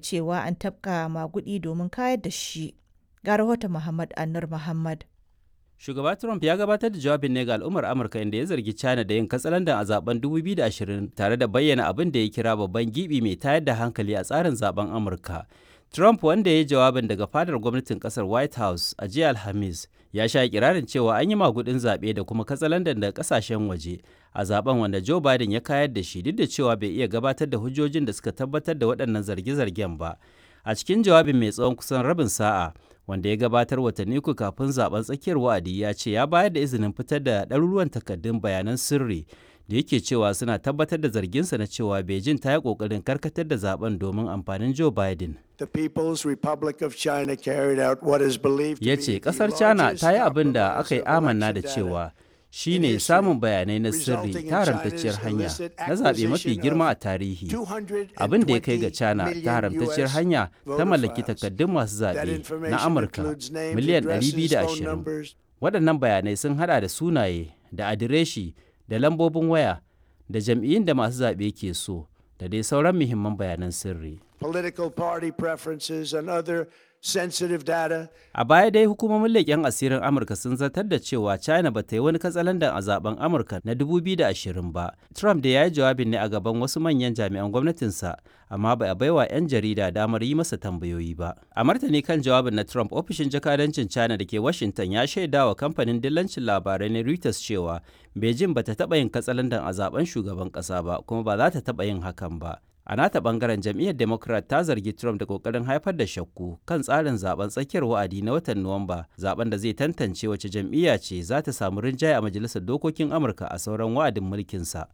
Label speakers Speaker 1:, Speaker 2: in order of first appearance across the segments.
Speaker 1: cewa an tafka magudi domin kayar da shi. Ga rahoton Muhammad Anur Muhammad.
Speaker 2: Shugaba Trump ya gabatar da jawabin ne ga al'ummar Amurka inda ya zargi China da yin katsalandan a zaben 2020 tare da bayyana abin da ya kira babban gibi mai tayar da hankali a tsarin zaben Amurka. Trump wanda ya yi jawabin daga fadar gwamnatin kasar White House a jiya Alhamis ya sha kirarin cewa an yi magudin zaɓe da kuma katsalandan daga kasashen waje a zaben wanda Joe Biden ya kayar da shi duk da cewa bai iya gabatar da hujjojin da suka tabbatar da waɗannan zarge-zargen ba. A cikin jawabin mai tsawon kusan rabin sa'a wanda ya gabatar watanni uku kafin zaben tsakiyar wa'adi ya ce ya bayar da izinin fitar da ɗaruruwan takardun bayanan sirri da yake cewa suna tabbatar da zarginsa na cewa Beijing ta yi ƙoƙarin karkatar da zaben domin amfanin Joe Biden.
Speaker 3: The People's Republic of China carried out what is believed to
Speaker 2: Ya
Speaker 3: be
Speaker 2: ce
Speaker 3: the
Speaker 2: ƙasar China
Speaker 3: largest
Speaker 2: ta yi abin da aka yi
Speaker 3: compromise of
Speaker 2: amanna da
Speaker 3: election
Speaker 2: cewa
Speaker 3: data
Speaker 2: shi
Speaker 3: in
Speaker 2: ne
Speaker 3: history,
Speaker 2: samun bayanai na sirri
Speaker 3: resulting in
Speaker 2: ta haramtacciyar
Speaker 3: China's
Speaker 2: hanya
Speaker 3: illicit
Speaker 2: na zaɓe mafi
Speaker 3: acquisition
Speaker 2: girma a
Speaker 3: of
Speaker 2: tarihi.
Speaker 3: 220
Speaker 2: Abin da ya kai ga China
Speaker 3: million
Speaker 2: ta haramtacciyar
Speaker 3: US
Speaker 2: hanya ta
Speaker 3: voter
Speaker 2: mallaki
Speaker 3: files.
Speaker 2: takardun masu
Speaker 3: That
Speaker 2: zaɓe na
Speaker 3: information
Speaker 2: Amurka
Speaker 3: includes names,
Speaker 2: miliyan
Speaker 3: addresses, phone
Speaker 2: 220.
Speaker 3: numbers,
Speaker 2: Waɗannan bayanai sun haɗa da sunaye, da adireshi, da lambobin waya, da jam'iyyun da masu zaɓe ke so, da dai sauran muhimman bayanan sirri.
Speaker 3: political party preferences, and other sensitive data.
Speaker 2: A baya dai hukumomin leƙen asirin Amurka sun zartar da cewa China ba ta yi wani katsalandan a zaben Amurka na 2020 ba. Trump da ya yi jawabin ne a gaban wasu manyan jami'an gwamnatinsa, amma ba a baiwa 'yan jarida damar yi masa tambayoyi ba. A martani kan jawabin na Trump, ofishin jakadancin China da ke Washington ya shaida wa kamfanin dillancin labarai na Reuters cewa Beijing ba ta taɓa yin katsalandan a zaben shugaban ƙasa ba, kuma ba za ta taɓa yin hakan ba. A nata bangaren jam'iyyar Democrat ta zargi Trump da kokarin haifar da shakku kan tsarin zaben tsakiyar wa'adi na watan Nuwamba, zaben da zai tantance wace jam'iyya ce za ta samu rinjaye a majalisar dokokin Amurka a sauran wa'adin mulkinsa.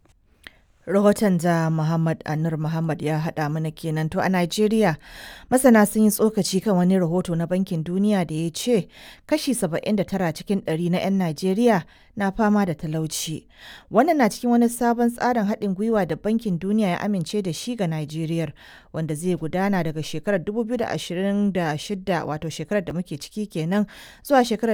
Speaker 1: Rahoton da Muhammad Anur Muhammad ya haɗa mana kenan to a Najeriya masana sun yi tsokaci kan wani rahoto na Bankin Duniya da ya ce kashi 79 cikin 100 na 'yan Najeriya na fama da talauci. Wannan na cikin wani sabon tsarin haɗin gwiwa da Bankin Duniya ya amince da shi ga Najeriya wanda zai gudana daga shekarar 2026 wato shekarar da muke ciki kenan zuwa shekarar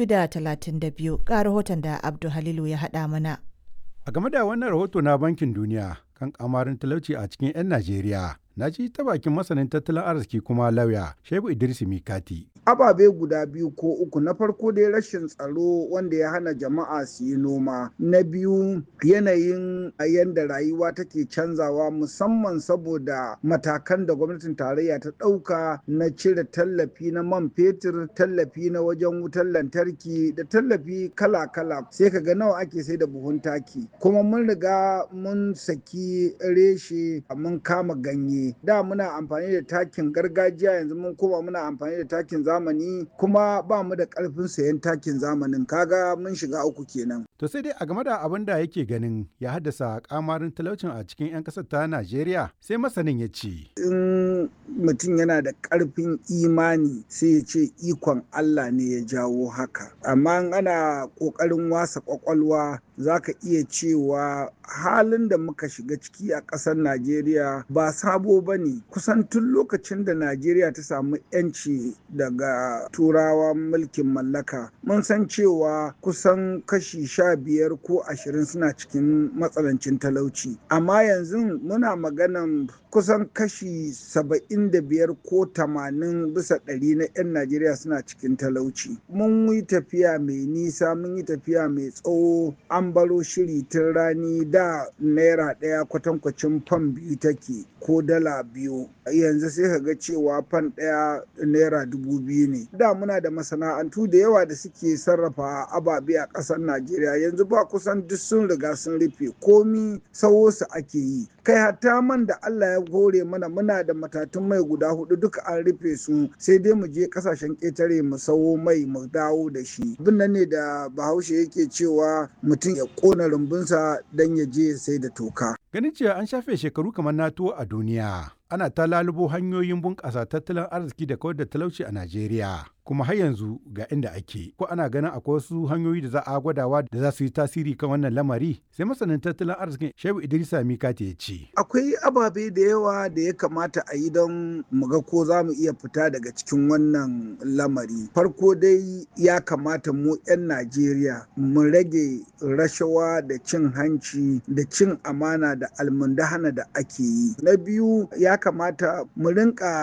Speaker 1: 2032 ga rahoton da Abdul Halilu ya haɗa mana.
Speaker 4: A game da wannan rahoto na Bankin Duniya kan kamarin talauci a cikin 'yan Najeriya, na ji ta bakin masanin tattalin arziki kuma lauya Shehu Idris Mikati.
Speaker 5: ababe guda biyu ko uku na farko dai rashin tsaro wanda ya hana jama'a su yi noma na biyu yanayin yadda rayuwa take canzawa musamman saboda matakan da gwamnatin tarayya ta ɗauka na cire tallafi na man fetur tallafi na wajen wutar lantarki da tallafi kala-kala sai ka ga nawa ake sai da buhun taki kuma mun riga mun saki reshe mun kama ganye da muna amfani da takin gargajiya yanzu mun koma muna amfani da takin zamani kuma ba mu da karfin sayan takin zamanin kaga mun shiga uku kenan
Speaker 4: To sai dai a game da abin da yake ganin ya haddasa kamarin talaucin a cikin 'yan ƙasar ta Najeriya sai masanin ya ce.
Speaker 5: in mutum yana da karfin imani sai ya ce ikon Allah ne ya jawo haka amma in ana kokarin wasa kwakwalwa za ka iya cewa halin da muka shiga ciki a ƙasar Najeriya ba sabo ba ne kusan tun lokacin da Najeriya ta samu 'yanci daga turawa mulkin mallaka mun san cewa kusan kashi sha biyar ko ashirin suna cikin matsalancin talauci amma yanzu muna maganan kusan kashi saba'in da biyar ko tamanin bisa ɗari na 'yan Najeriya suna cikin talauci mun yi tafiya mai nisa mun yi tafiya mai tsawo an baro shiri tun rani da naira ɗaya kwatankwacin fan biyu take ko dala biyu yanzu sai ka ga cewa fan ɗaya naira dubu biyu ne da muna da masana'antu da yawa da suke sarrafa ababe a ƙasar najeriya yanzu ba kusan duk sun riga sun rufe komi sawo su ake yi kai hatta man da allah ya hore mana muna da matatun mai guda hudu duka an rufe su sai dai mu je kasashen ƙetare mu sawo mai mu dawo da shi abin nan ne da bahaushe yake cewa mutum ya ƙona rumbunsa don ya je ya sai da toka
Speaker 4: Ganin cewa an shafe shekaru kamar NATO a duniya. Ana ta lalubo hanyoyin bunƙasa tattalin arziki da kawar da talauci a Najeriya. Kuma har yanzu ga inda ake. Ko ana ganin akwai wasu hanyoyi da za a gwadawa da za su yi tasiri kan wannan lamari? Sai masanin tattalin arzikin Shehu Idrisa Mikati ya ce.
Speaker 5: akwai ababe da yawa da ya kamata a yi don mu ga ko za mu iya fita daga cikin wannan lamari farko dai ya kamata mu 'yan najeriya mu rage rashawa da cin hanci da cin amana da almundahana da ake yi na biyu ya kamata mu rinka